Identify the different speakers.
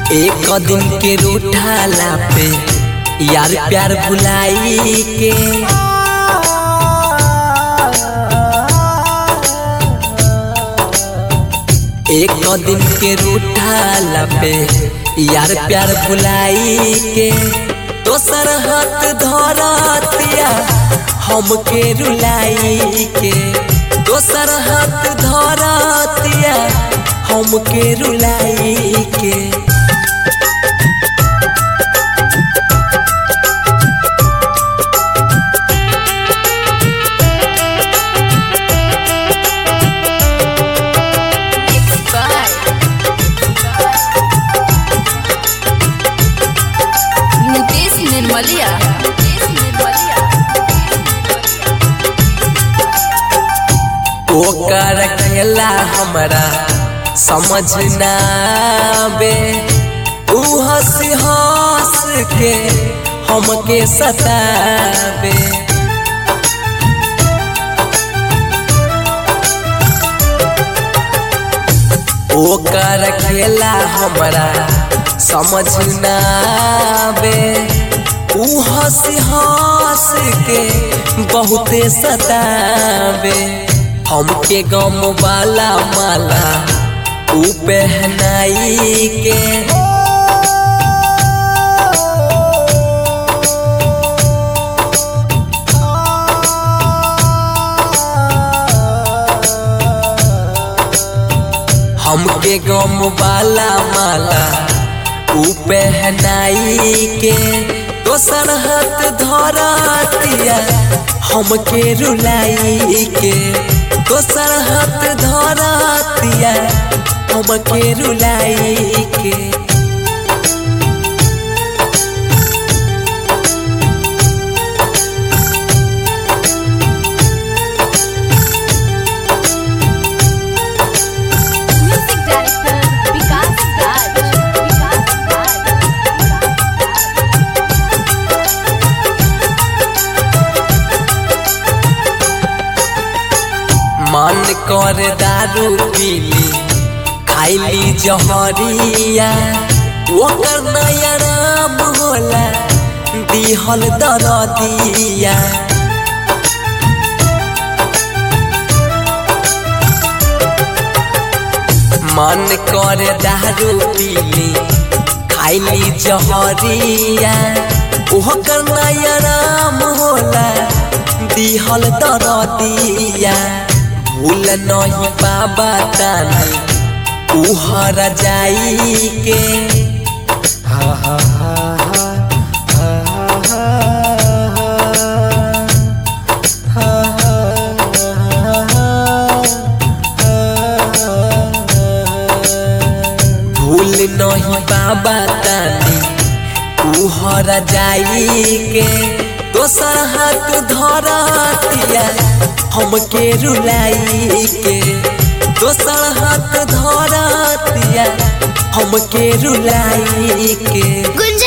Speaker 1: एक दिन के रूठाला पे यार प्यार भुलाई के एक दिन के रूठाला पे यार प्यार भुलाई के दोसर हाथ धरतिया हमके रुलाई के दोसर हाथ धरतिया हमके रुलाई के
Speaker 2: Mixed by Nitesh Nirmalia. Nitesh Nirmalia.
Speaker 1: ओकर खेला हमरा समझ ना बे ऊ हंस हंस के हमके सताबे ओकर खेला हमरा समझ ना बे ऊ हंस हंस के बहुते सताबे हमके गम वाला माला ऊ पहनाई के हमके गम वाला माला ऊ पहनाई के दोसर हाथ धरतिया हमके रुलाई के दोसर हाथ धरतिया हमके रुलाई के
Speaker 2: Music director Vikas Raj. Vikas Raj.
Speaker 1: मन कर दारू पीली खाइली जहरिया ओकर नया राम होला दिहल दरदिया मन कर दारू पीली खाइली जहरिया ओकर नया राम होला दिहल दरदिया भूल नहीं बाबा तानी उहर जाई के भूल नहीं बाबा तानी उहर जाई के दोसर हाथ धरतिया हमके रुलाई के दोसर हाथ धरतिया हमके रुलाई के
Speaker 3: गुंजा